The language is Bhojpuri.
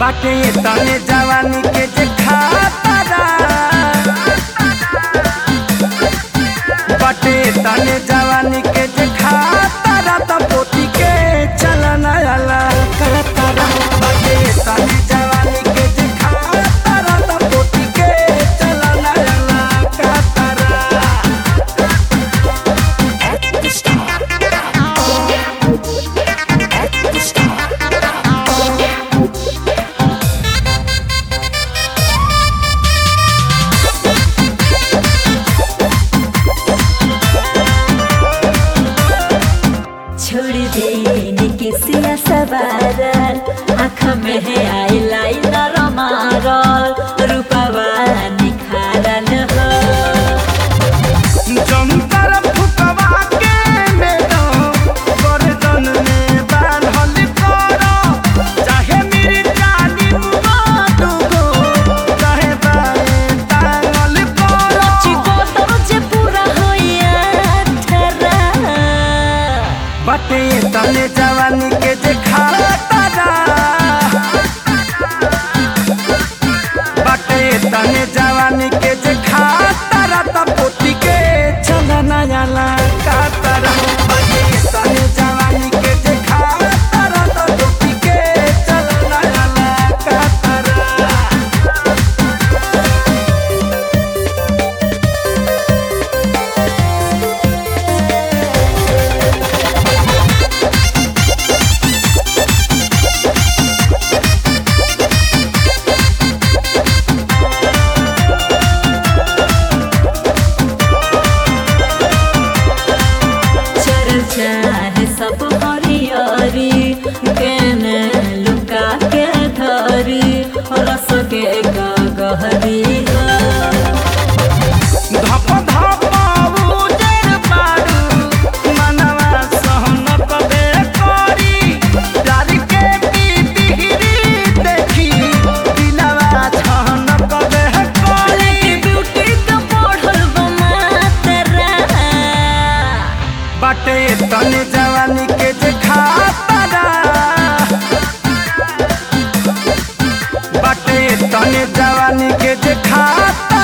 बाटे तने जवानी के जे खातारा बाटे तने जवानी के जे खातारा त पोती के चलना आला कहतारा बाटे तने जवानी के जे खातारा त पोती के चलना आला कहतारा छोड़ देने के सिया सवारल आँख में है आई लाइनर मारल रूपवा निखारल हो जंतर फुकवा के मैडम गर्दन में बांधल करो चाहे मेरी जानी मुबादुगो चाहे बाए टांगल करो चिको तो जे पूरा होइया ठरा बटे तने जवानी के जे खातारा बटे तने जवानी के जे खातारा त पोती के चलना आला कातारा बटे तने जवानी के जे खातारा त पोती के चलना आला कातारा चल चाहे सब हरियरी केने लुका के धरी रस के गहरी धप धप उजर बारू मनवा सहन कबे करी प्यार के बिबिहरी देखी दिलवा छहन कबे करी ब्यूटी तो बढ़ल बमातरा बाटे तने जवानी के जे खातारा बाटे तने जवानी के जे खाता